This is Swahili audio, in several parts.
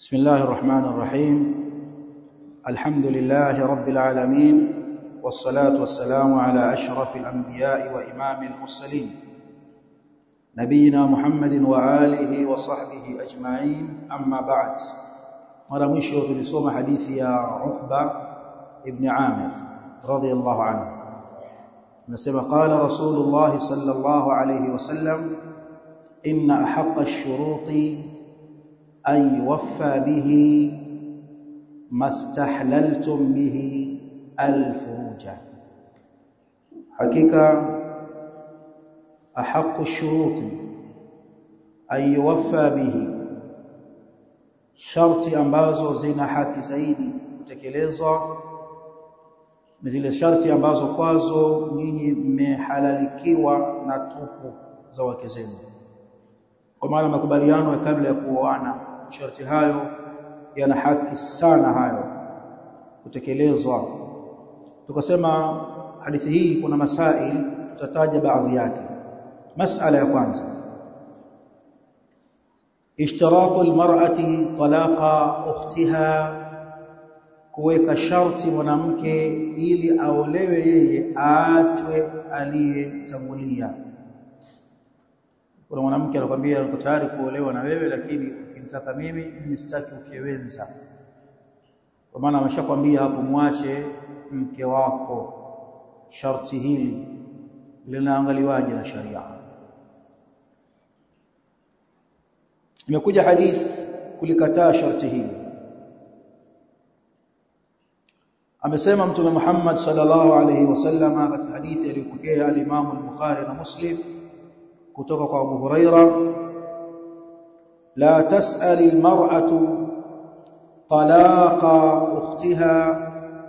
بسم الله الرحمن الرحيم الحمد لله رب العالمين والصلاة والسلام على أشرف الأنبياء وإمام المرسلين نبينا محمد وآله وصحبه أجمعين أما بعد mara mwisho tulisoma hadithi ya Uqba ibn Amir radiyallahu anhu nasema qala rasulullah sallallahu alayhi wasallam inna ahaqqa ash-shuruti an yuwaffa bihi mastahlaltum bihi al-furuja hakika ahaqqa ash-shuruti an yuwaffa bihi sharti ambazo zina haki zaidi kutekelezwa ni zile sharti ambazo kwazo nyinyi mmehalalikiwa na tupu za wake zenu kwa maana makubaliano ya kabla ya kuoana sharti hayo yana haki sana hayo kutekelezwa tukasema hadithi hii kuna masail tutataja baadhi yake masala ya kwanza اشتراط المرأة طلاق اختها kuweka sharti mwanamke ili aolewe yeye aachwe aliyetangulia kuna mwanamke anakuambia niko tayari kuolewa na wewe lakini ukinitaka mimi mimi sitaki ukewenza kwa maana ameshakwambia hapo mwache mke wako sharti hili linaangaliwaje na sharia imekuja hadith kulikataa sharti hili amesema mtume Muhammad sallallahu alayhi wasallam katika hadithi aliyopokea al-Imam al-Bukhari na Muslim kutoka kwa Abu Huraira la tas'ali al-mar'atu talaqa ukhtiha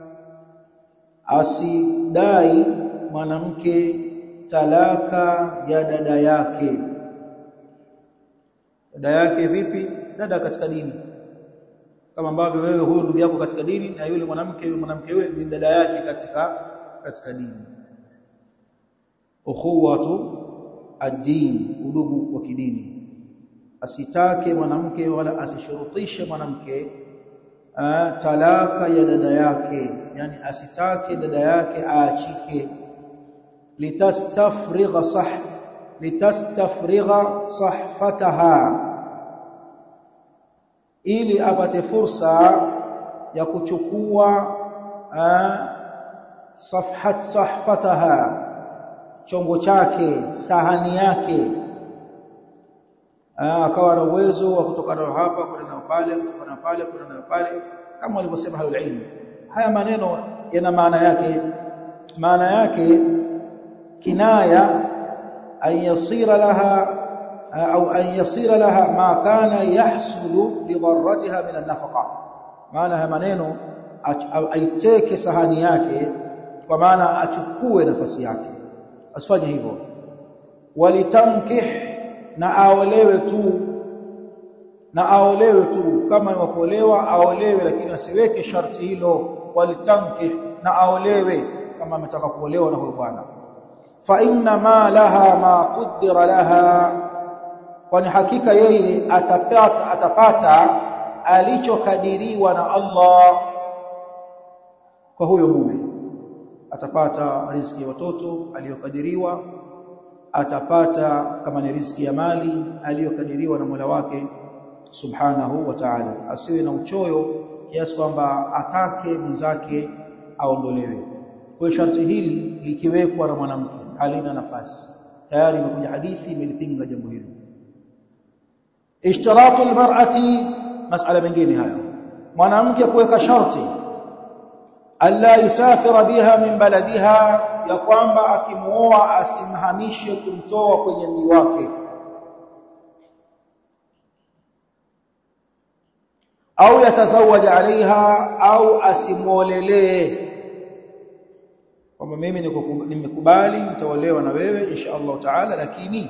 asidai mwanamke talaka ya dada yake dada yake vipi dada katika dini kama ambavyo wewe huyu ndugu yako katika dini na yule mwanamke yule mwanamke yule ni dada yake katika katika dini ukhuwatu ad-din udugu wa kidini asitake mwanamke wala asishurutishe mwanamke talaka ya dada yake yani asitake dada yake aachike litastafrigha sah litastafrigha sahfataha ili apate fursa ya kuchukua safhat sahfataha chombo chake sahani yake akawa na uwezo wa kutoka nayo hapa kwenda nayo pale kutoka nayo pale kwenda nayo pale kama walivyosema halul ilm haya maneno yana maana yake maana yake kinaya an yasira laha au an yasira laha ma kana yahsulu lidarratiha min an-nafaqa maana haya maneno aiteke sahani yake kwa maana achukue nafasi yake asifanye hivyo walitamkih na aolewe tu na aolewe tu kama ni wakuolewa aolewe lakini asiweke sharti hilo walitamkih na aolewe kama ametaka kuolewa na huyo bwana fa inna ma laha ma qaddara laha kwani hakika yeye atapata atapata alichokadiriwa na Allah kwa huyo mume atapata riziki ya watoto aliyokadiriwa atapata kama ni riziki ya mali aliyokadiriwa na Mola wake subhanahu wa ta'ala asiwe na uchoyo kiasi kwamba atake mwenzake aondolewe kwa sharti hili likiwekwa na mwanamke halina nafasi tayari imekuja hadithi imelipinga jambo hilo ishtiratu almar'ati mas'ala mengine hayo mwanamke kuweka sharti alla yusafira biha min baladiha ya kwamba akimuoa asimhamishe kumtoa kwenye mji wake au yatazawaja alaiha au asimuolelee kwamba mimi nimekubali nitaolewa na wewe insha Allah taala lakini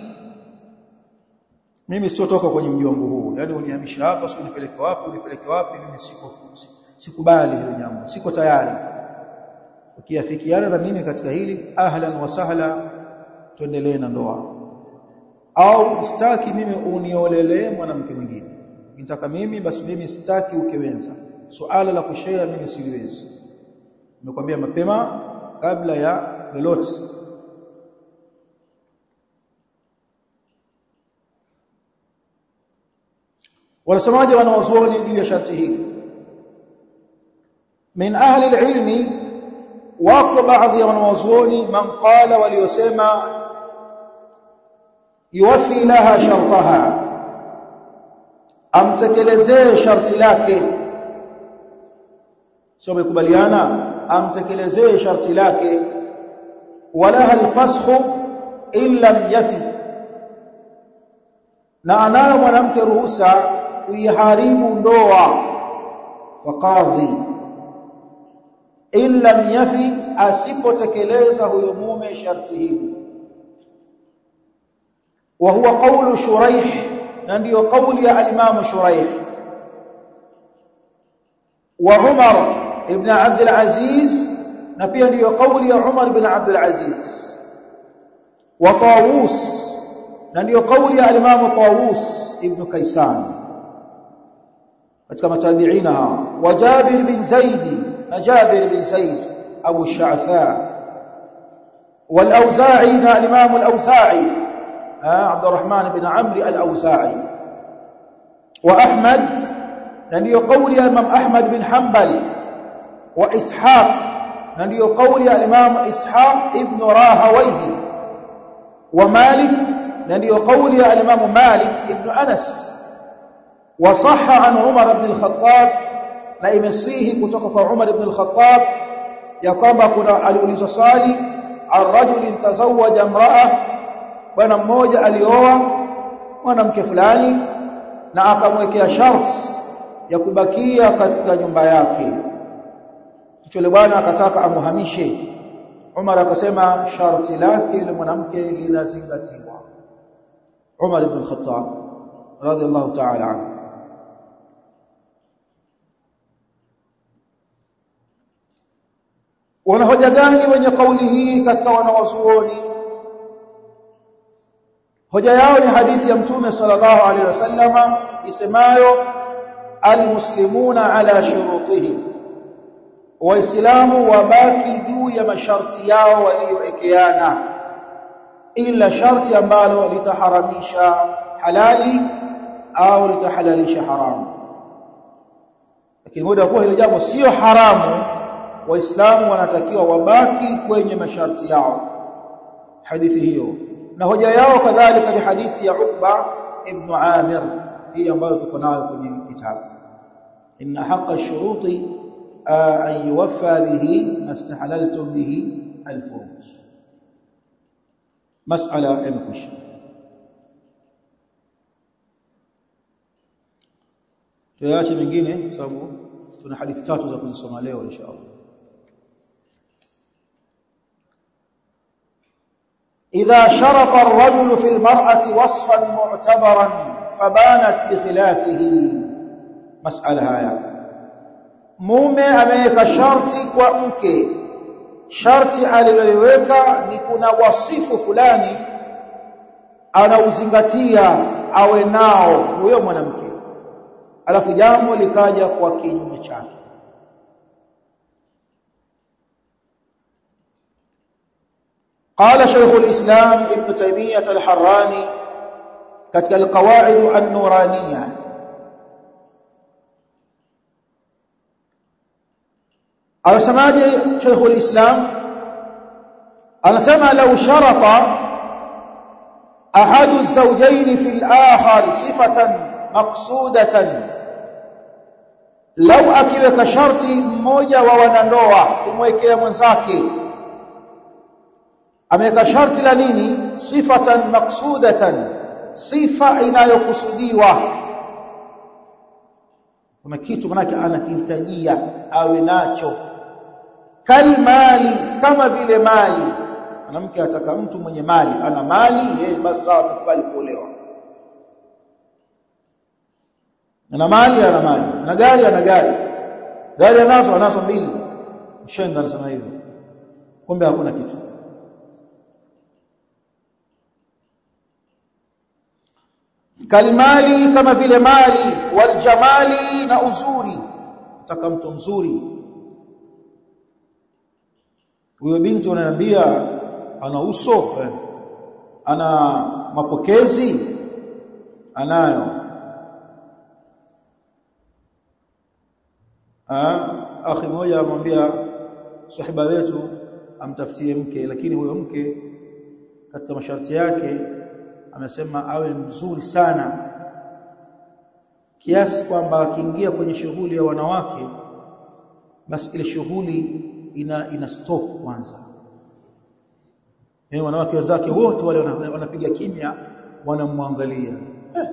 mimi sitotoka kwenye mji wangu huu yani unihamisha hapa sio nipeleke wapi unipeleke wapi mimi siko sikubali hilo jambo siko tayari ukiafikiana na mimi katika hili ahlan wa sahla tuendelee na ndoa au sitaki mimi uniolelee mwanamke mwingine ukitaka mimi basi mimi sitaki ukiwenza suala la kushare mimi siliwezi nimekwambia mapema kabla ya lolote wanasemaje wanawazuoni juu ya sharti hili min ahli alilmi wako baadhi ya wanawazuoni man qala waliosema yuwafi laha shartaha amtekelezee sharti lake sio mekubaliana amtekelezee sharti lake walaha alfasxu illa yafi na anayo mwanamke ruhusa kuiharibu ndoa kwa kadhi illa yafi asipotekeleza huyo mume sharti hili wa huwa qawlu shuraih na ndiyo kauli ya al-imam shuraih wa umar ibn abd al-aziz na pia ndiyo kauli ya umar ibn abd al-aziz wa tawus na ndiyo kauli ya al-imam tawus ibn kaysan katika matabiina wa jabir bin zaid na jabir bin zaid abu sha'tha والأوزاعي الإمام الأوزاعي عبد الرحمن بن عمرو الأوزاعي وأحمد نبي قول الإمام أحمد بن حنبل وإسحاق نبي قول الإمام إسحاق ابن راهويه ومالك نبي قول الإمام مالك ابن أنس وصح عن عمر بن الخطاب na imesihi kutoka kwa Umar ibn al-Khattab ya kwamba kuna aliulizwa swali ar-rajul tazawwaja imra'a bwana mmoja alioa mwanamke fulani na akamwekea sharti ya kubakia katika nyumba yake kichole bwana akataka amuhamishe Umar akasema sharti lake yule mwanamke linazingatiwa Umar ibn al-Khattab radiyallahu ta'ala anhu wana hoja gani wenye kauli hii katika wanawazuoni hoja yao ni hadithi ya mtume sallallahu alaihi wasallama isemayo almuslimuna ala shurutihim waislamu wabaki juu ya masharti yao walioekeana ila sharti ambalo litaharamisha halali au litahalalisha haramu lakini muda kuwa hilo jambo sio haramu waislamu wanatakiwa wabaki kwenye masharti yao hadithi hiyo na hoja yao kadhalika ni hadithi ya Uqba ibn Amir hii ambayo tuko nayo kwenye kitabu inna haqqa shuruti an yuwaffa bihi mastahlaltum bihi alfuruj mas'ala imkusha tuache mengine sababu tuna hadithi tatu za kuzisoma leo inshallah إذا شرط الرجل في المرأة وصفا معتبرا فبانت بخلافه مسألة هيا mume ameweka sharti kwa mke sharti aliloliweka ni kuna wasifu fulani anauzingatia awe nao huyo mwanamke alafu jambo likaja kwa kinyume chake قال شيخ الإسلام ابن تيمية الحراني كتك القواعد النورانية أرسماجي شيخ الإسلام أرسم لو شرط أحد الزوجين في الآخر صفة مقصودة لو أكيوك شرطي مmoja wa wanandoa kumwekea mwenzake ameweka sharti la nini sifatan maksudatan sifa inayokusudiwa kuna kitu manake anakihitajia awe nacho kalmali kama vile mali mwanamke ataka mtu mwenye mali ana mali yeye basi sawa akubali kuolewa ana mali ana mali ana gari ana gari gari anazo anazo mbili mshenga anasema hivyo kumbe hakuna kitu kalmali kama vile mali waljamali na uzuri nataka mtu mzuri huyo binti unaniambia ana uso eh. ana mapokezi anayo ah akhi mmoja amwambia sahiba wetu amtafutie mke lakini huyo mke katika masharti yake amesema awe mzuri sana kiasi kwamba akiingia kwenye shughuli ya wanawake basi ile shughuli ina ina stop kwanza eh wanawake wenzake wote wale wanapiga kimya wanamwangalia eh.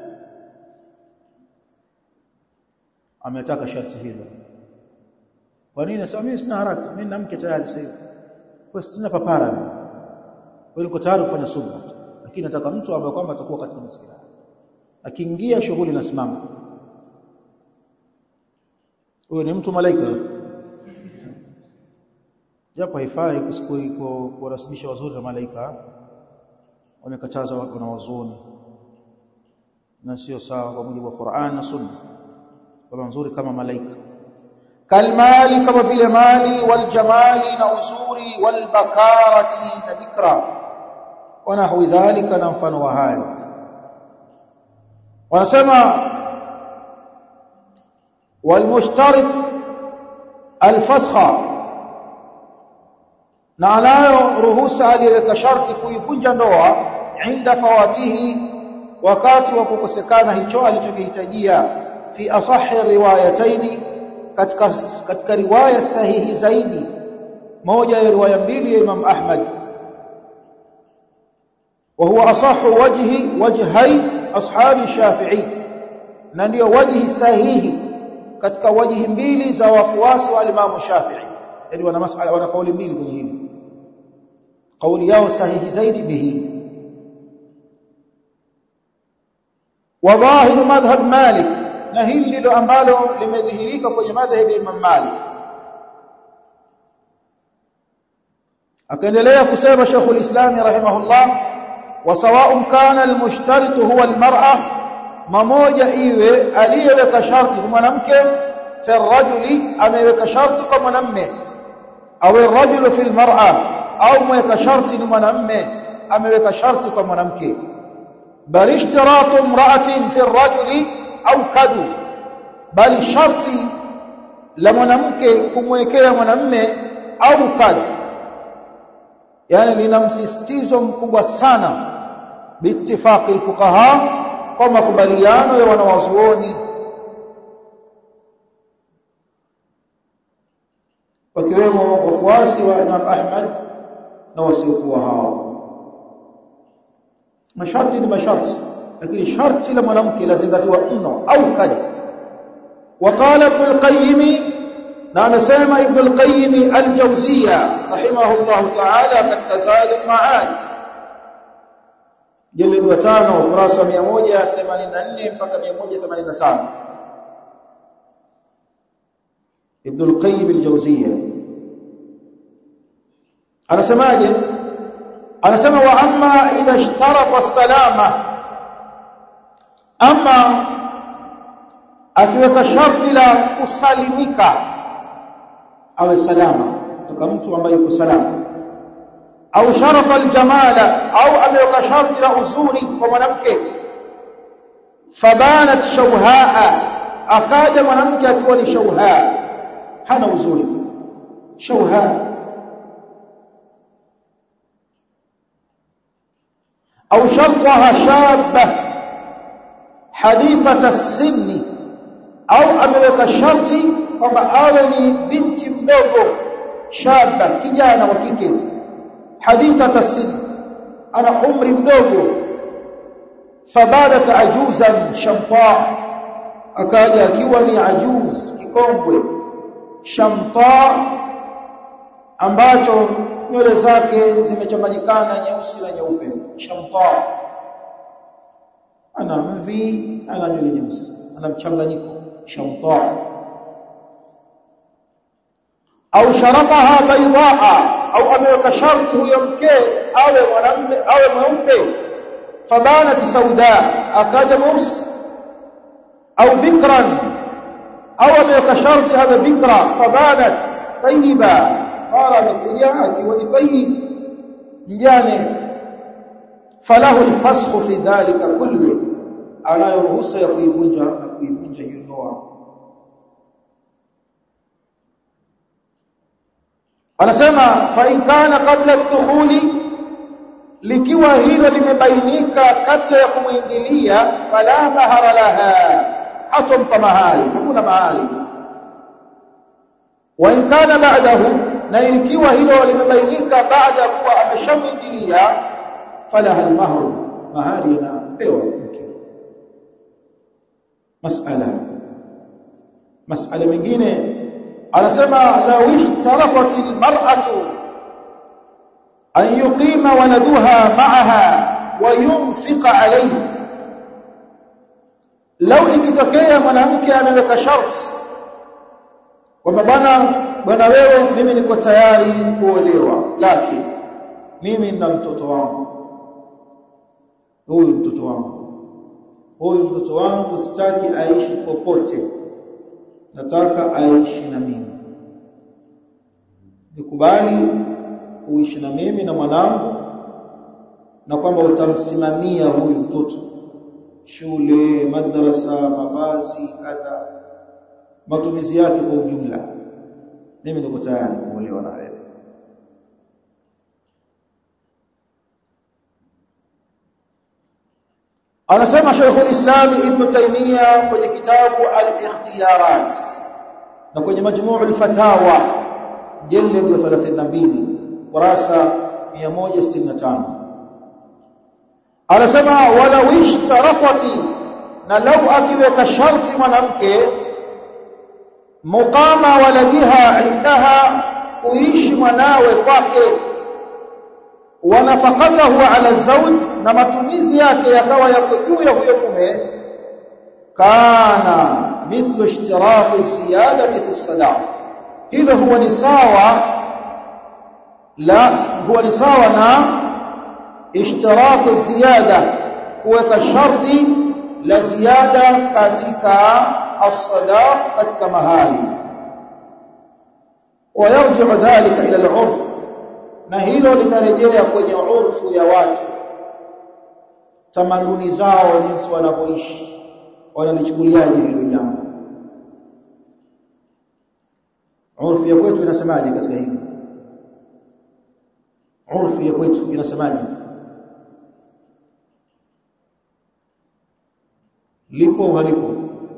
ametaka sharti hilo kwa nini sasa mimi sina haraka mimi na mke tayari sasa hivi kwa sina papara kwa niko tayari kufanya subra lakini nataka mtu ambaye kwamba atakuwa katika masikio akiingia shughuli nasimama huyo ni mtu malaika japo haifai kurasmisha wazuri na malaika wamekataza watu na wazuni na sio sawa kwa mujibu wa Qur'an na Sunna kwa nzuri kama malaika kalmali kama vile mali waljamali na uzuri walbakarati na bikra ونحو ذلك na mfano wa hayo wanasema walmushtarit alfasha na anayo ruhusa aliyeweka sharti kuivunja ndoa inda fawatihi wakati wa kukosekana hicho alichokihitajia fi asahi riwayataini katika katika riwaya sahihi zaidi moja ya riwaya mbili ya Imam Ahmad وهو أصح وجه وجهي أصحاب الشافعي na ndio wajhi sahihi katika wajhi mbili za wafuasi wa Imam Shafi'i yani wana masala wana kauli mbili kwenye hili kauli yao sahihi zaidi ni hii wa dhahir madhhab Malik na hili ndilo ambalo limedhihirika kwenye madhhabi ya Imam Malik akaendelea kusema Sheikhul Islam rahimahullah وسواء كان المشترط هو المرأة مmoja iwe aliyeweka sharti ni mwanamke fi rajuli ameweka sharti kwa mwanamme au rajulu fi almar'a au mweka sharti ni mwanamme ameweka sharti kwa mwanamke bali ishtiratu imra'atin fi rajuli au kadu bali sharti la mwanamke kumwekea mwanamme au kadu yani lina msisitizo mkubwa sana biittifaqi alfuqaha kwa makubaliano ya wanawazuoni wakiwemo wafuasi wa Imam Ahmad na wasiokuwa hao masharti ni masharti lakini sharti la mwanamke lazingatiwa mno au kadi وقال ابن القيم na amesema Ibn al-Qayyim al-Jawziyya rahimahullah ta'ala katika Zaad al-Ma'ad jilid wa 5 ukurasa 184 mpaka 185 Ibn al-Qayyim al-Jawziyya anasemaje anasema wa amma idha ishtarata as-salama amma akiweka sharti la kusalimika awe salama kutoka mtu ambaye yuko salama au sharafa aljamala au ameweka sharti la uzuri kwa mwanamke fabanat shauhaa akaja mwanamke akiwa ni shauhaa hana uzuri shauhaa au shartaha shabba hadithata as-sinni au ameweka sharti kwamba awe ni binti mdogo shaba kijana wa kike haditha tasid ana umri mdogo fabadat ajuzan shamta akaja akiwa ni ajuz kikongwe shamta ambacho nywele zake zimechanganyikana nyeusi na nyeupe shamta ana mvi ana nywele nyeusi ana mchanganyiko shamta au sharataha baydaa au ameweka sharti huyo mke awe mwanamume awe mweupe fabanat sauda akaja mweusi au bikran au ameweka sharti awe bikra fabanat tayyiba qala amekuja akiwa ni tayyib mjane falahu alfasxu fi dhalika kulli anayo ruhusa ya kuivunja na kuivunja hiyo ndoa anasema fa in kana qabla ad-dukhuli likiwa hilo limebainika kabla ya kumuingilia fala mahara laha hatompa mahali hakuna mahali wa in kana ba'dahu na ikiwa hilo limebainika baada ya kuwa ameshamuingilia fala al-mahru mahali anapewa mke mas'ala mas'ala mengine anasema law ishtaraqat al-mar'atu an yuqima waladuha ma'aha wa yunfiqa alayhi law ikitokea mwanamke ameweka sharti kwamba bwana bwana wewe mimi niko tayari kuolewa lakini mimi na mtoto wangu huyu mtoto wangu huyu mtoto wangu sitaki aishi popote nataka aishi na mimi nikubali kuishi na mimi na mwanangu na kwamba utamsimamia huyu mtoto shule madrasa mavazi kadha matumizi yake kwa ujumla mimi niko tayari kuolewa na wewe anasema Sheikhul Islam Ibn Taymiyyah kwenye kitabu Al-Ikhtiyarat na kwenye Majmuu al-Fatawa mjallad wa 32 kurasa 165 anasema wala wishtaraqati na lau akiweka sharti mwanamke muqama waladiha indaha kuishi mwanawe kwake wa nafaqatahu ala zawj na matumizi yake yakawa yako juu ya huyo mume kana mithlu ishtiraqi ziyadati fi sadaq hilo huwa ni sawa la huwa ni sawa na ishtiraqi ziyada kuweka sharti la ziada katika as-sadaq katika mahali ويرجع ذلك الى العرف na hilo litarejea kwenye urfu ya watu tamaduni zao jinsi wanavyoishi wanalichukuliaje hilo jambo urfu ya kwetu inasemaje katika hilo urfu ya kwetu inasemaje lipo au halipo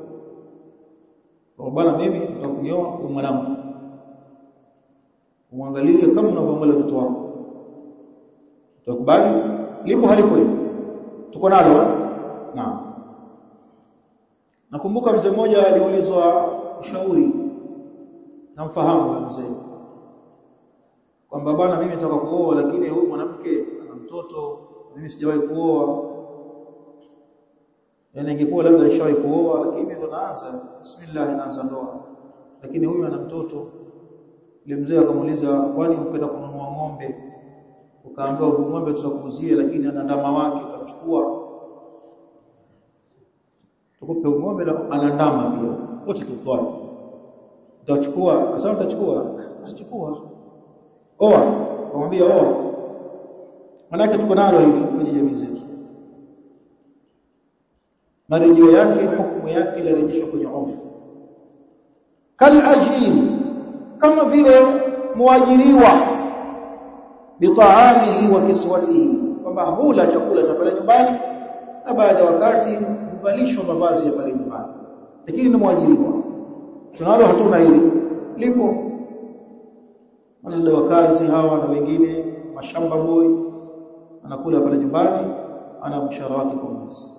kwa bwana mimi nitakunyoa kwa mwanangu umwangalie kama unavyoangalia mtoto wako utakubali lipo halipo hilo tuko nalo naam nakumbuka mzee mmoja aliulizwa ushauri namfahamu mzee kwamba bwana mimi nataka kuoa lakini huyu mwanamke ana mtoto mimi sijawahi kuoa yani ingekuwa labda ishawahi kuoa lakini ndo naanza bismillah naanza ndoa lakini huyu ana mtoto ile mzee akamuuliza kwani ukaenda kununua ng'ombe ukaambiwa huyu ng'ombe tutakuuzia lakini ana ndama wake utachukua tukupe ng'ombe na ana ndama pia wote tutwale utachukua sasa utachukua asichukua oa kumwambia oa manake tuko nalo hili kwenye jamii zetu marejeo yake hukumu yake inarejeshwa kwenye ofu kal ajiri kama vile muajiriwa bitaamihi wa kiswatihi kwamba hula chakula cha pale nyumbani na baada ya wakati huvalishwa mavazi ya pale nyumbani lakini ni muajiriwa tunalo hatuna hili lipo wale wakazi hawa na wengine mashamba boy anakula pale nyumbani ana mshahara wake kwa mwezi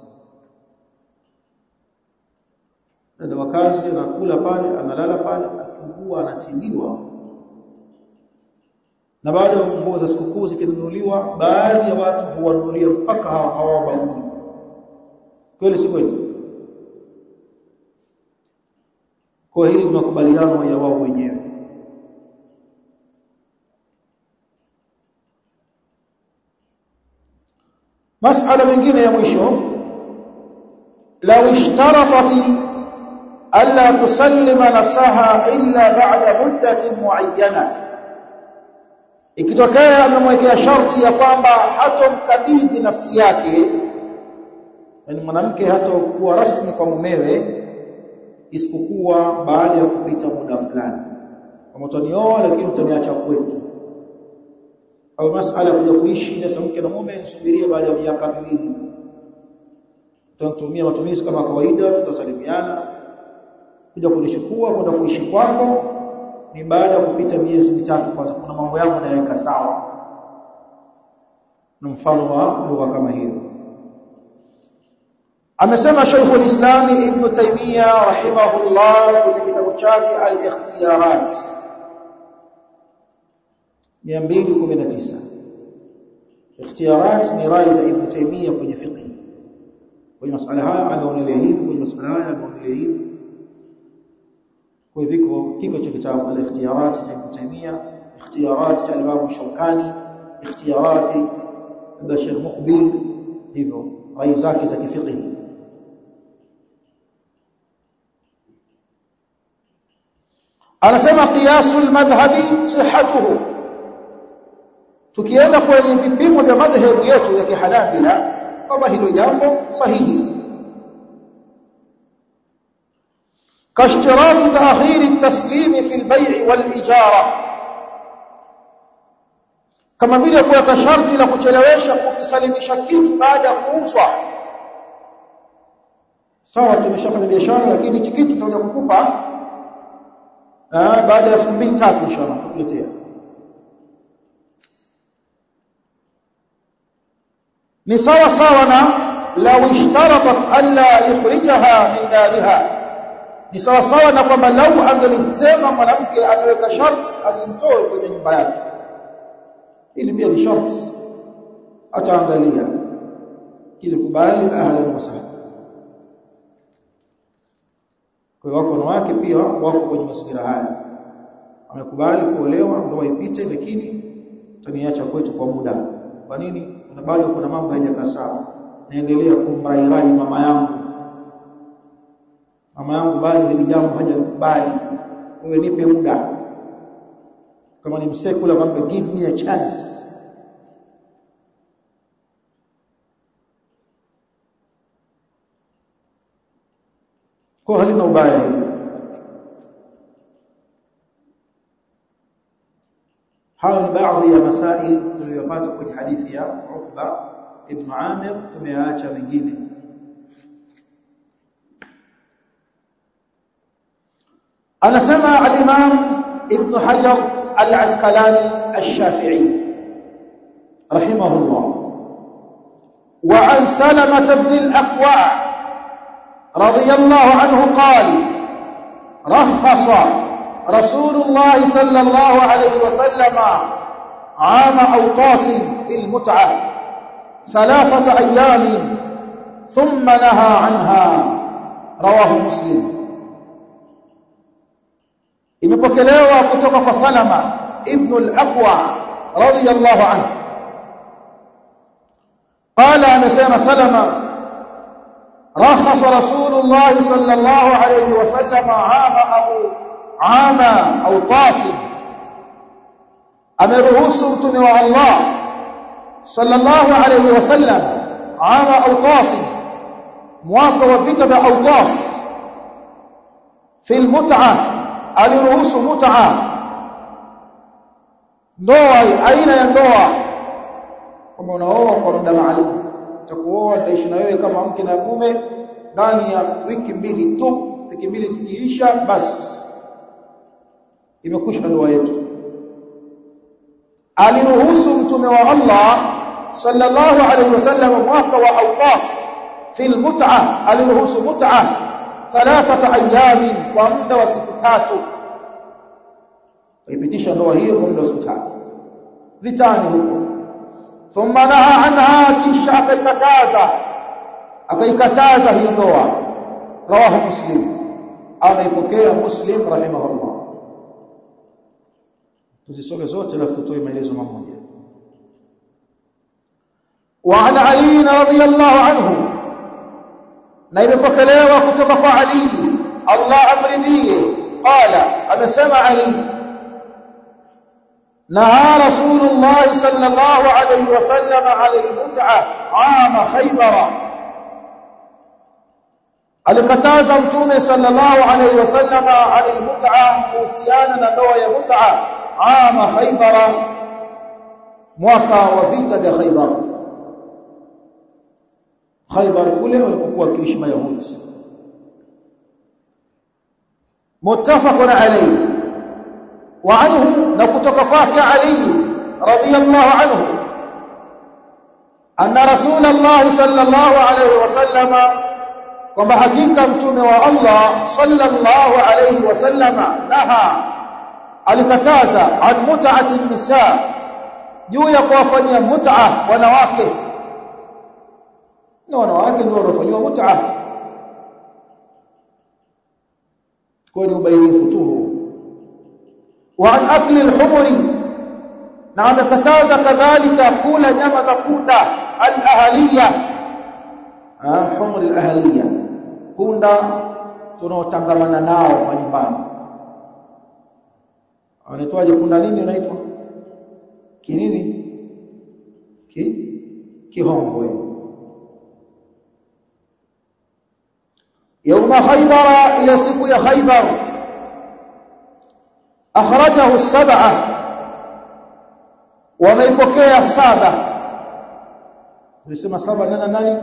na wakazi anakula pale analala pale akiugua anatibiwa na baada ya nguo za sikukuu zikinunuliwa baadhi ya watu huwanunulia mpaka hawabagui kweli si kweli kwa hili ni makubaliano ya wao wenyewe masala mengine ya mwisho law ishtaratat alla tusallima nafsaha illa ba'da muddatin muayyana ikitokea amemwekea sharti ya kwamba hatomkabidhi nafsi yake yani mwanamke hatakuwa rasmi kwa mumewe isipokuwa baada ya kupita muda fulani kama utanioa lakini utaniacha kwetu au masala kuja kuishi sasa mke na mume nisubirie baada ya miaka miwili tutatumia matumizi kama kawaida tutasalimiana kuja kunichukua kwenda kuishi kwako ni baada ya kupita miezi mitatu kwanza kuna mambo yangu nayaweka sawa na mfano wa lugha kama hiyo amesema Sheikhul Islam Ibn Taymiyyah rahimahullah kwenye kitabu chake Al-Ikhtiyarat 219 Ikhtiyarat ni rai za Ibn Taymiyyah kwenye fiqh kwenye masuala haya ameonelea hivi kwenye masuala haya ameonelea hivi kwa hivyo kiko cha kitabu al-Ikhtiyarat cha Ibn Taymiyyah Ikhtiyarat cha Imam Shawkani Ikhtiyarat za Sheikh Muqbil hivyo rai zake za kifiqh anasema qiyasul madhhabi sihhatuhu tukienda kwenye vipimo vya madhehebu yetu ya kihanabila kama hilo jambo sahihi كاشتراط تأخير التسليم في البيع والإجارة kama vile kuweka sharti la kuchelewesha kukisalimisha kitu baada ya kuuzwa sawa tumeshafanya biashara lakini hichi kitu tutakuja kukupa baada ya siku mbili tatu inshallah tukuletea ni sawa sawa na law ishtaratat alla yukhrijaha min dariha ni sawa sawa na kwamba lau angelisema mwanamke ameweka sharti asimtoe kwenye nyumba yake ili pia ni sharti ataangalia ili kubali ahlan wa sahlan kwa hiyo wako wanawake pia wako kwenye mazingira haya amekubali kuolewa ndoa ipite lakini utaniacha kwetu kwa muda kwa nini kuna bado kuna mambo hayajakaa sawa naendelea kumrairai mama yangu mama yangu bado hili jambo hajakubali wewe nipe muda kama ni msekula kwamba give me a chance kwa halina ubaya hili hayo ni baadhi ya masail tuliyopata kwenye hadithi ya Uqba ibn Amir tumeacha mengine anasema al-Imam Ibn Hajar al-Asqalani al-Shafi'i rahimahullah wa an Salamah ibn al-Aqwa' رضي الله عنه قال رخص رسول الله صلى الله عليه وسلم عام أوطاس في المتعة ثلاثة أيام ثم نهى عنها رواه مسلم imepokelewa kutoka kwa Salama ibn al-Aqwa radiyallahu anhu qala amesema Salama رخص رسول الله صلى الله عليه وسلم عام أبو عام أو طاسم ameruhusu mtume wa Allah sallallahu alayhi wasallam ama Autas mwaka wa vita vya Autas fi almut'a aliruhusu mut'a ndoa aina ya ndoa kama unaoa kwa muda maalum utakuoa utaishi na wewe kama mke na mume ndani ya wiki mbili tu wiki mbili zikiisha basi imekwisha ndoa yetu aliruhusu mtume wa Allah sallallahu alayhi wasallam mwaka wa Autas fi almut'a aliruhusu mut'a thalathata ayamin kwa muda wa siku tatu ipitisha ndoa hiyo kwa muda wa siku tatu vitani huko thumma naha anha kisha akaikataza akaikataza hiyo ndoa rawahu muslim ameipokea muslim rahimahullah tuzisome zote alafu tutoe maelezo mamoja وعن علي رضي الله عنه na imepokelewa kutoka kwa Ali Allah amridhie qala amesema Ali naha rasulullah sallallahu alayhi wasallam ala almut'a ama khaybara alikataza mtume sallallahu alayhi wasallam ala almut'a kuhusiana na ndoa ya mut'a ama khaybara mwaka wa vita vya khaybar khaybar kule walikokuwa kiishi mayahudi muttafaqun alayhi wa anhu na kutoka kwake ali radiyallahu anhu anna rasulullah sallallahu alayhi wasallama kwamba hakika mtume wa Allah sallallahu alayhi wasallama naha alikataza an mut'ati nisa juu ya kuwafanyia mut'a wanawake na wanawake ndio wanafanywa mut'a kwa ni ubainifu tu wa an akli al-humri na amekataza kadhalika kula nyama za punda al-ahliya ah humri al-ahliya punda tunaotangamana nao majumbani anaitwaje punda nini unaitwa kinini ki kihongwe يوم خيبر إلى سكو خيبر أخرجه السبعة وميبكي السابع يسمى سبع لنا ناني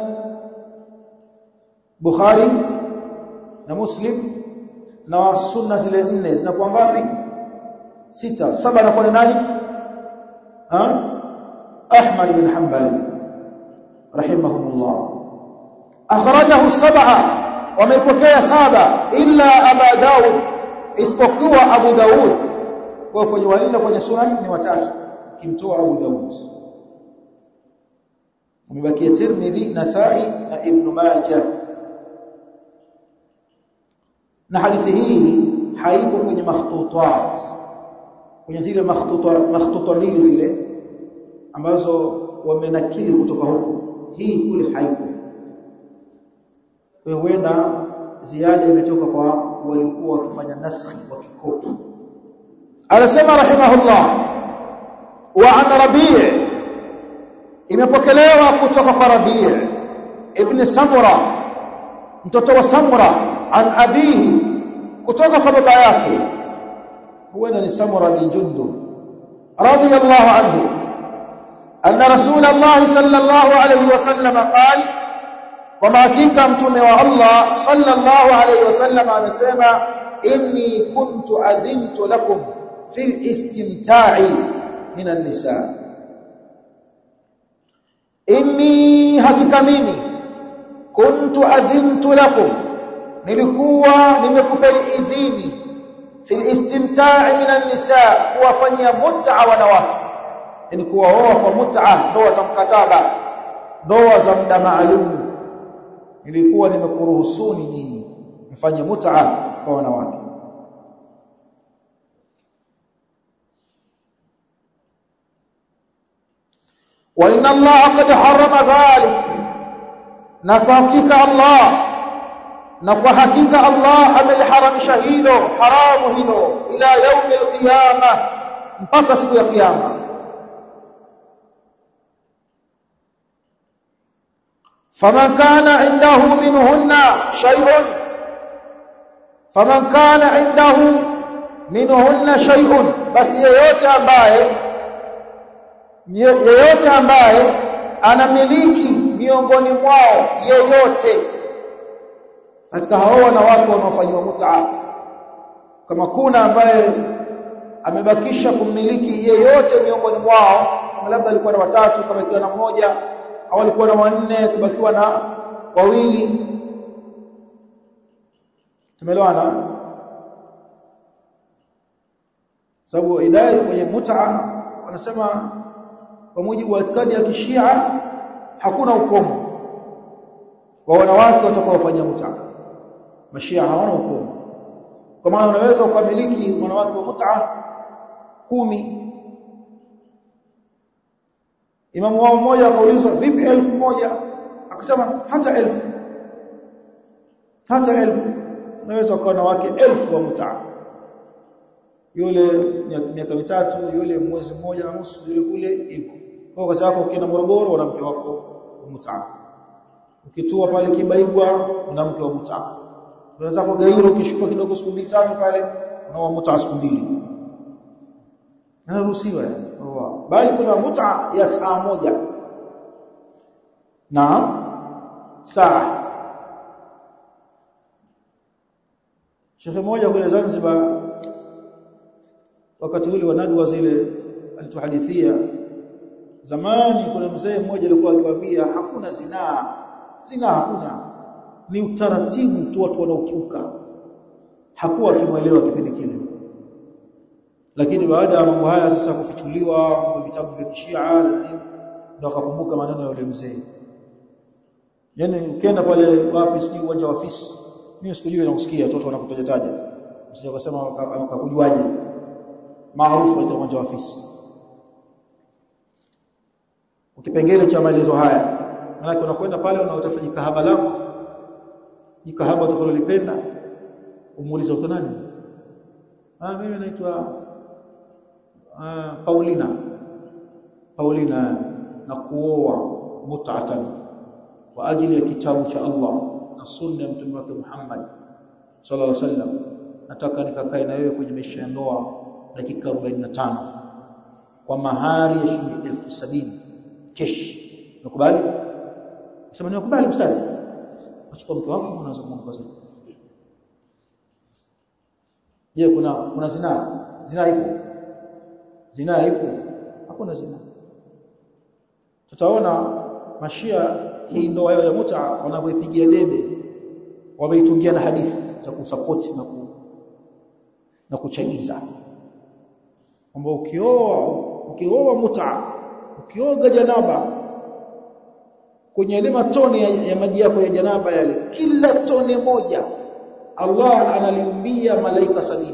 بخاري na Muslim na sunna zile nne zinakuwa ngapi sita saba na kwa nani ha Ahmad bin Hanbal rahimahumullah akhrajahu sab'a wamepokea saba illa Abu Daud isipokuwa Abu Daud kwa kwenye wanne kwenye sunan ni watatu kimtoa Abu Daud umebakia Tirmidhi Nasa'i na Ibn Majah na hadithi hii haipo kwenye makhtutat kwenye zile makhtuta makhtuta mbili zile ambazo wamenakili kutoka huko hii kule haipo kwa huenda ziada imetoka kwa waliokuwa wakifanya naskhi wa kikopi anasema rahimahullah wa an rabi' imepokelewa kutoka kwa rabi' ibn samura mtoto wa samura an abihi kutoka kwa baba yake huenda ni samura bin jundub radiyallahu anhu anna rasulullah sallallahu alayhi wasallam qala kwamba hakika mtume wa Allah sallallahu alayhi wasallam amesema inni kuntu adhintu lakum fil istimta'i min an-nisa inni hakika mimi kuntu adhintu lakum nilikuwa nimekupeni idhini fil istimta'i min an-nisa kuwafanyia mut'a wanawake ni kuwaoa kwa mut'a ndoa za mkataba ndoa za muda maalum nilikuwa nimekuruhusuni nyinyi mfanye mut'a kwa wanawake wa inna allaha qad harrama dhalik na kwa hakika allah na kwa hakika allah ameliharamisha hilo haramu hilo ila yaumi alqiyama mpaka siku ya kiyama فمن كان عنده منهن شيء فمن كان عنده منهن شيء بس yeyote ambaye yeyote ambaye anamiliki miongoni mwao yeyote katika hao wanawake wanaofanywa mut'a kama kuna ambaye amebakisha kumiliki yeyote miongoni mwao labda alikuwa na watatu kama ikiwa na mmoja au alikuwa na wanne kubakiwa na wawili tumeelewana sababu idai kwenye mut'a wanasema kwa mujibu wa itikadi ya kishia hakuna ukomo wa wanawake watakaofanya mut'a mashia hawana ukomo kwa maana unaweza ukamiliki wanawake wa mut'a kumi imamu wao mmoja akaulizwa vipi elfu moja akasema hata elfu hata elfu unaweza kuwa na wake elfu wa mutaa yule miaka mitatu yule mwezi mmoja na nusu yule kule hivyo kwa kwa sababu ukienda Morogoro una mke wako mutaa ukitua pale Kibaigwa una mke wa mutaa unaweza kwa Gairo ukishuka kidogo siku mbili tatu pale una mutaa siku mbili anaruhusiwa bali kuna mutaa ya saa moja na saa Shekhe mmoja kule Zanzibar wakati ule wa nadwa zile alituhadithia zamani kuna mzee mmoja alikuwa akiwaambia hakuna zinaa zinaa hakuna ni utaratibu tu watu wanaokiuka hakuwa akimwelewa kipindi kile lakini baada ya mambo haya sasa kufichuliwa kwa vitabu vya kishia na nini ndio akakumbuka maneno ya yule mzee yani ukienda pale wapi sijui uwanja wa fisi mimi sikujui na kusikia watoto wanakutoja taja usije kusema wakakujuaje maarufu wa uwanja wa fisi ukipengele cha maelezo haya maana unakwenda pale unaotafuta jikahaba lako jikahaba utakalolipenda umuulize uko nani ah mimi naitwa ah, Paulina Paulina na kuoa mut'atan kwa ajili ya kitabu cha Allah na sunna ya mtume wake Muhammad sallallahu alaihi wasallam nataka nikakae na wewe kwenye maisha ya ndoa dakika 45 kwa mahari ya shilingi elfu sabini kesh nakubali sema nakubali mstari achukua mke wako unaanza kumwomba zaidi je kuna kuna zinaa zinaa ipo zinaa ipo hakuna zinaa tutaona mashia hii ndoa yao ya muta wanavyoipigia debe wameitungia na hadithi za kusupport na ku, na kuchagiza kwamba ukioa ukioa muta ukioga janaba kwenye ile matone ya, ya maji yako ya janaba yale kila tone moja Allah analiumbia malaika sabini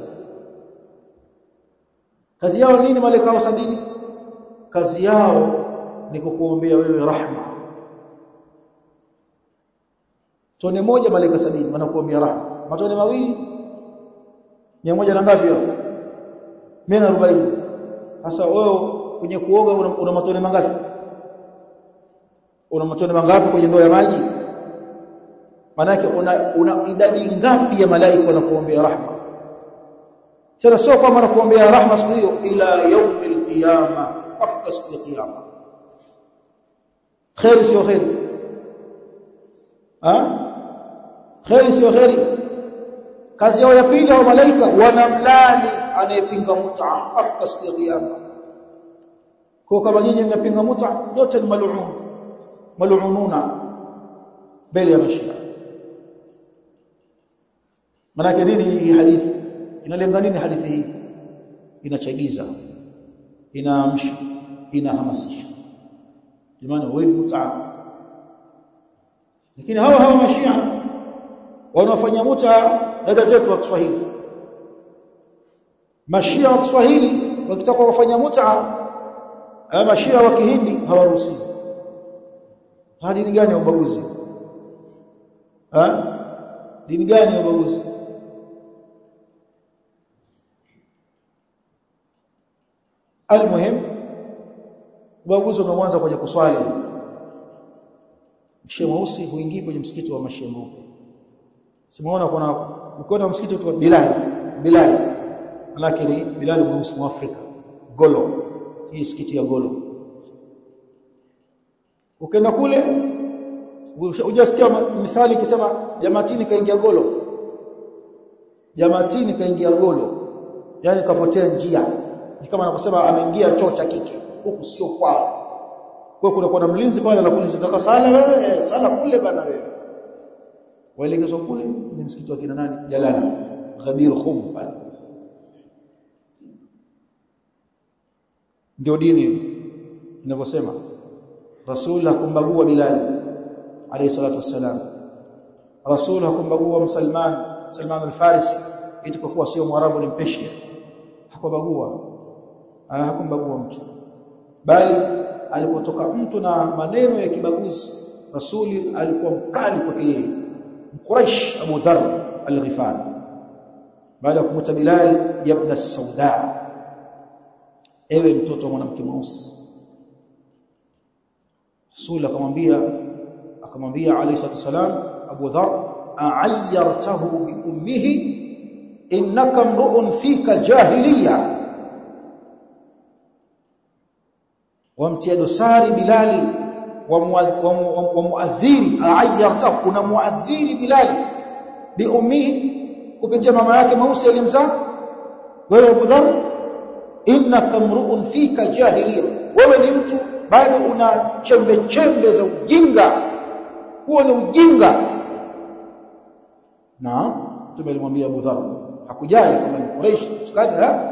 kazi yao nini malaika hao sabini kazi yao ni kukuombea wewe rahma tone moja malaika sabini wanakuombea rahma matone mawili mia moja na ngapi hapo mia na arobaini sasa wewe kwenye kuoga una, una matone mangapi una matone mangapi kwenye ndoo ya maji manake una, una idadi ngapi ya malaika wanakuombea rahma tena sio kama wanakuombea rahma siku hiyo ila yaumil qiyama mpaka siku ya kiyama khairi sio khairi ha khairi sio khairi kazi yao ya pili hao malaika wanamlani anayepinga mut'a mpaka siku ya kiyama kwa kama nyinyi mnapinga mut'a yote ni mal'un mal'ununa mbele ya mashia manake nini hii hadithi inalenga nini hadithi hii inachagiza inaamsha inahamasisha jamani wewe mut'a lakini hawa hawa mashia wanaofanya muta dada zetu wa Kiswahili mashia wa Kiswahili wakitaka kufanya muta mashia wa Kihindi hawaruhusiwi hadi dini gani ya ubaguzi ha dini gani ya ubaguzi almuhim ubaguzi umeanza kwenye kuswali mshia mweusi huingii kwenye msikiti wa mashia mweupe simuona kuna ukiona msikiti wa Bilal Bilal lakini Bilal mweusi wa Afrika Golo hii msikiti ya Golo ukienda kule hujasikia mithali ikisema jamatini kaingia Golo jamatini kaingia Golo yani kapotea njia ni kama anaposema ameingia choo cha kike huku sio kwao kwa kuna kuna mlinzi pale anakuuliza unataka sala wewe sala kule bana wewe waelekezwa kule ni msikiti wa kina nani Jalala Ghadir Khum pale ndio dini inavyosema Rasul hakumbagua Bilal alayhi salatu wassalam Rasul hakumbagua Msalman Salman al-Farisi eti kwa kuwa sio Mwarabu ni Mpeshia hakubagua hakumbagua mtu bali alipotoka mtu na maneno ya kibaguzi rasuli alikuwa mkali kwake yeye Quraish Abu Dharr al-Ghifari baada ya kumuta Bilal ibn Sauda ewe mtoto wa mwanamke mweusi Rasul akamwambia akamwambia alayhi salatu wasalam Abu Dharr a'ayyartahu bi ummihi innaka mru'un fika jahiliya wamtia dosari Bilali wa muadhiri a'ayyartahu kuna muadhiri Bilali bi ummihi kupitia mama yake Mausi alimzaa wewe Abu Dharr innaka mru'un fika jahiliya wewe ni mtu bado una chembe chembe za ujinga huo ni ujinga na tumelimwambia Abu Dharr hakujali kama ni Quraysh tukadha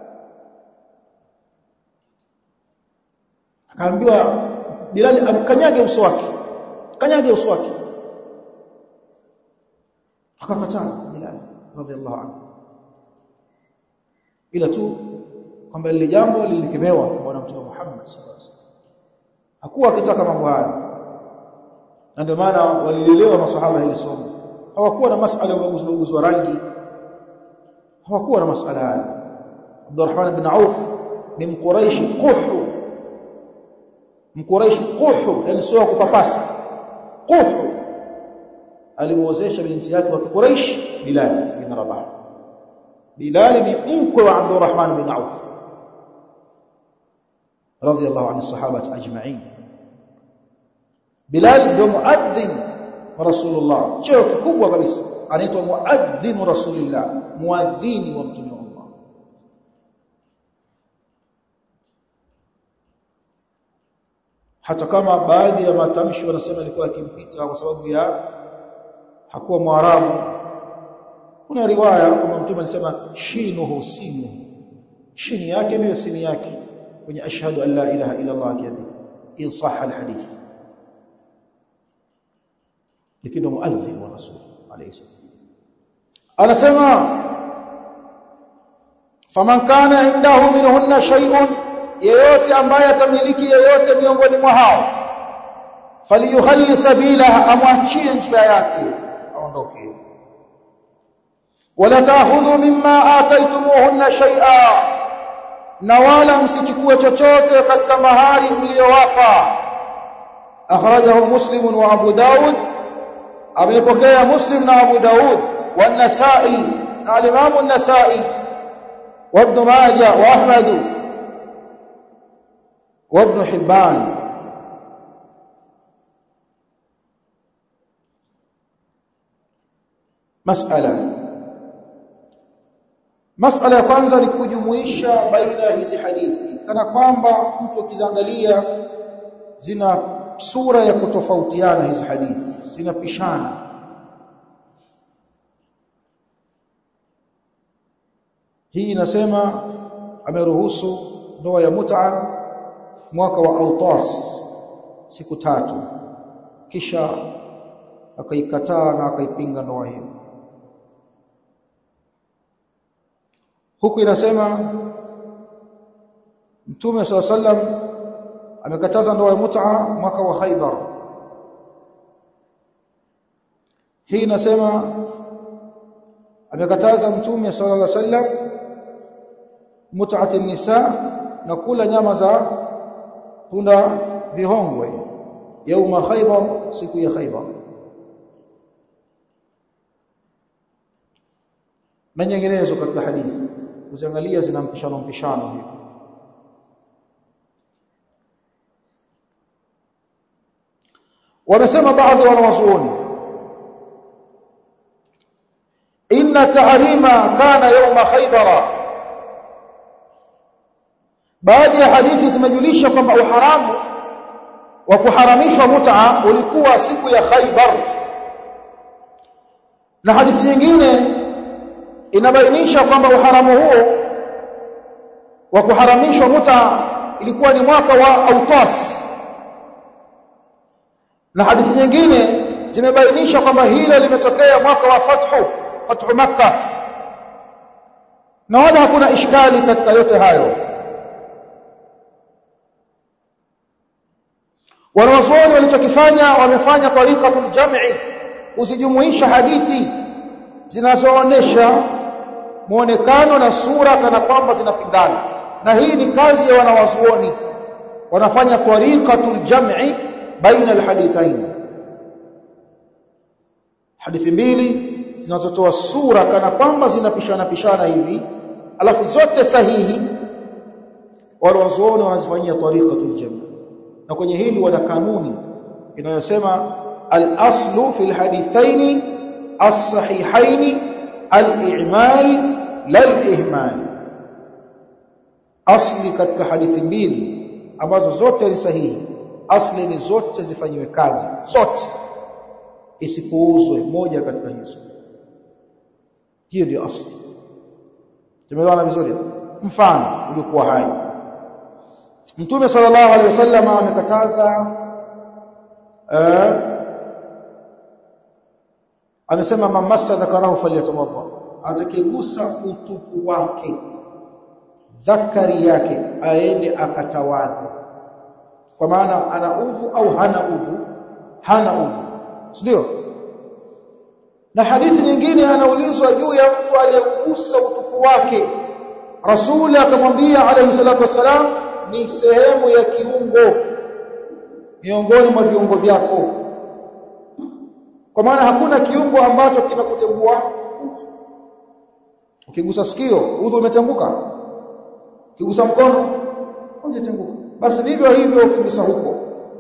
akaambiwa Bilal amkanyage uso wake kanyage uso wake akakataa Bilal radhiallahu anhu ila tu kwamba lile jambo lilikemewa kwa bwana mtume Muhammad sallallahu alaihi wasallam hakuwa akitaka mambo hayo na ndio maana walilelewa maswahaba hili somo hawakuwa na masala ya ubaguzi ubaguzi wa rangi hawakuwa na masala hayo Abdurrahman ibn Auf ni mquraishi quhu mquraishi quhu yani sio kupapasa quhu alimuozesha binti yake wa Quraysh Bilal bin Rabah Bilal ni mkwe wa Abdurrahman bin Auf radiyallahu anhu sahaba ajma'in Bilal ndio muadhdhin wa Rasulullah cheo kikubwa kabisa anaitwa muadhdhin Rasulillah muadhini wa mtume wa Allah hata kama baadhi ya matamshi wanasema alikuwa akimpita kwa sababu ya hakuwa mwarabu kuna riwaya kwamba mtume alisema shinuhu sinu shini yake ndio sini yake kwenye ashhadu an la ilaha illa allah kiadhi in sahha alhadith lakini muadhdhin wa rasul alayhi salam anasema faman kana indahu minhunna shay'un yeyote ambaye atamiliki yeyote miongoni mwa hao faliyuhalli sabilaha amwachie njia yake aondoke wala ta'khudhu mimma ataytumuhunna shay'a na wala msichukue chochote katika mahari mliyowapa akhrajahu muslim wa abu daud amepokea muslim na abu daud wa nasai na al-imam an-nasai wa ibn majah wa ahmad wa ibn hibban masala masala ya kwanza ni kujumuisha baina ya hizi hadithi kana kwamba mtu akiziangalia zina sura ya kutofautiana hizi hadithi zinapishana hii inasema ameruhusu ndoa ya mut'a mwaka wa autas siku tatu kisha akaikataa na akaipinga ndoa hiyo huku inasema Mtume swalla sallam amekataza ndoa ya mut'a mwaka wa Khaibar hii inasema amekataza Mtume sallallahu alaihi wasallam mut'atin nisa na kula nyama za punda vihongwe yauma Khaibar siku ya Khaibar na nyinginezo katika hadithi uziangalia zina mpishano mpishano hivi wamesema baadhi ya wanawazuoni inna tahrima kana yawma khaybara baadhi ya hadithi zimejulisha kwamba uharamu wa kuharamishwa mut'a ulikuwa siku ya Khaybar na hadithi nyingine inabainisha kwamba uharamu huo wa kuharamishwa muta ilikuwa ni mwaka wa Autas na hadithi nyingine zimebainisha kwamba hilo limetokea mwaka wa fathu fathu makkah na wala hakuna ishkali katika yote hayo wanawazuoni walichokifanya wamefanya tariqatul jam'i kuzijumuisha hadithi zinazoonesha muonekano na sura kana kwamba zinapingana na hii ni kazi ya wanawazuoni wanafanya tariqatul jam'i baina alhadithain hadithi mbili zinazotoa sura kana kwamba zinapishana pishana hivi alafu zote sahihi wale wazuoni wanazifanyia tariqatul jam'i na kwenye hili wana kanuni inayosema al-aslu fil hadithaini as-sahihaini al-i'mal lal-ihmal asli katika hadithi mbili ambazo zote ni sahihi asli ni zote zifanywe kazi zote isipuuzwe moja katika hizo hiyo ndio asli tumeelewana vizuri mfano uliokuwa hai Mtume sallallahu alaihi wasallam amekataza eh amesema mamassa dhakarahu falyatawadda atakigusa utupu wake dhakari yake aende akatawadha kwa maana ana udhu au hana udhu hana udhu ndio na hadithi nyingine anaulizwa juu ya mtu aliyegusa utupu wake rasuli akamwambia alayhi salatu wassalam ni sehemu ya kiungo miongoni mwa viungo vyako kwa maana hakuna kiungo ambacho kinakutengua ukigusa sikio udhu umetenguka ukigusa mkono hujatenguka basi vivyo hivyo ukigusa huko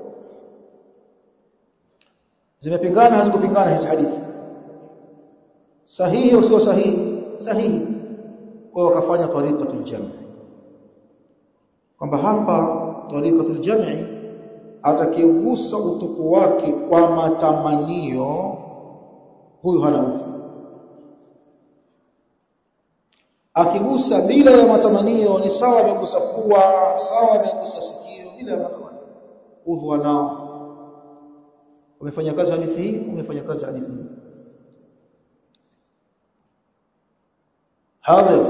zimepingana hazikupingana hizi hadithi sahihi au sio sahihi sahihi kwa hiyo wakafanya tariqatul jam' kwamba hapa tariqatul jam'i atakayegusa utupu wake kwa matamanio huyu hana udhu akigusa bila ya matamanio ni sawa amegusa pua sawa amegusa sikio bila ya matamanio udhu nao umefanya kazi hadithi hii umefanya kazi hadithi hii hadha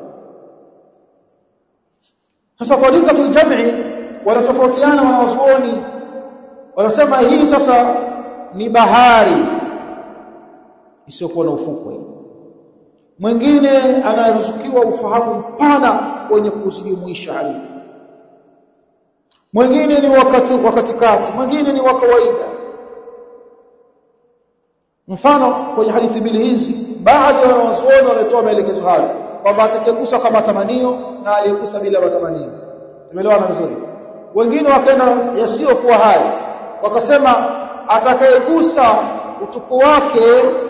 sasa tariqatul jam'i wanatofautiana wanawazuoni wanasema hii sasa ni bahari isiyokuwa na ufukwe mwingine anaruzukiwa ufahamu mpana wenye kuzijumuisha hadithi mwingine ni wakati wa katikati mwingine ni wa kawaida mfano kwenye hadithi mbili hizi baadhi ya wanazuoni wametoa maelekezo hayo kwamba atakayegusa kwa matamanio na aliyegusa bila matamanio tumeelewana vizuri wengine wakaenda yasiyokuwa hayo wakasema atakayegusa utupu wake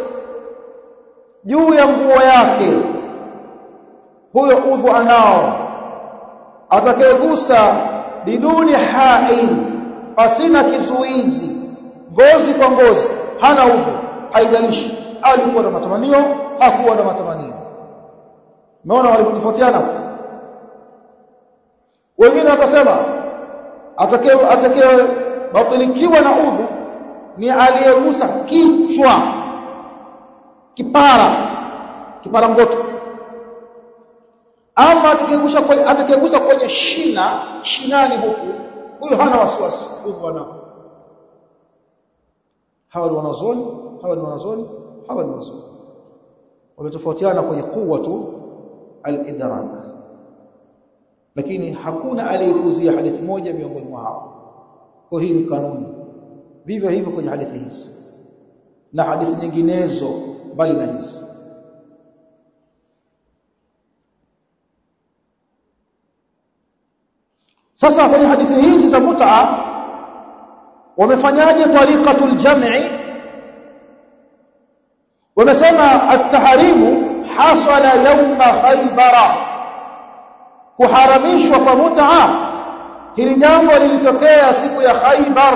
juu ya nguo yake huyo udhu anao atakayegusa biduni hail pasina kizuizi ngozi kwa ngozi hana udhu haijalishi alikuwa na matamanio hakuwa na matamanio umeona walivyotofautiana wengine wakasema atakaye atakaye batilikiwa na udhu ni aliyegusa kichwa kipara kipara ngoto ama atakayegusa kwenye atakayegusa kwenye shina shinani huku huyo hana wasiwasi udhu anao hawa ni wanazoni hawa ni wanazoni hawa ni wanazoni wametofautiana kwenye kuwa tu al-idrak lakini hakuna aliyekuzia hadithi moja miongoni mwa hao kwa hii ni kanuni vivyo hivyo kwenye hadithi hizi na hadithi nyinginezo bali na hizi sasa kwenye hadithi hizi za mut'a wamefanyaje tariqatul jam'i wamesema at-tahrimu hasala yawma khaybara kuharamishwa kwa mut'a hili jambo lilitokea siku ya Khaybar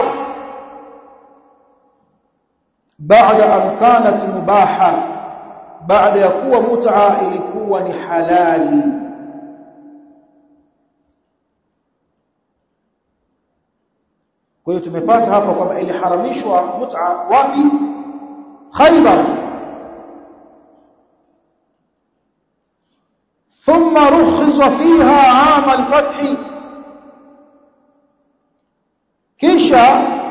baada an kanat mubaha baada ya kuwa mut'a ilikuwa ni halali kwa hiyo tumepata hapa kwamba iliharamishwa mut'a wapi Khaybar ثم رخص فيها عام الفتح kisha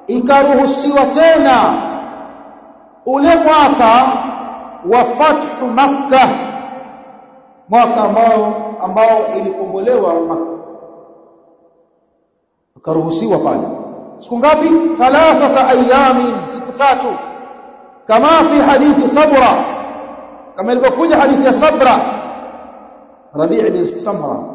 ikaruhusiwa tena ule mwaka wa fathu makkah mwaka ambao ambao ilikombolewa makkah ikaruhusiwa pale siku ngapi thalathata ayamin siku tatu kama fi hadithi sabra kama ilivyokuja hadithi ya sabra rabi' bin samra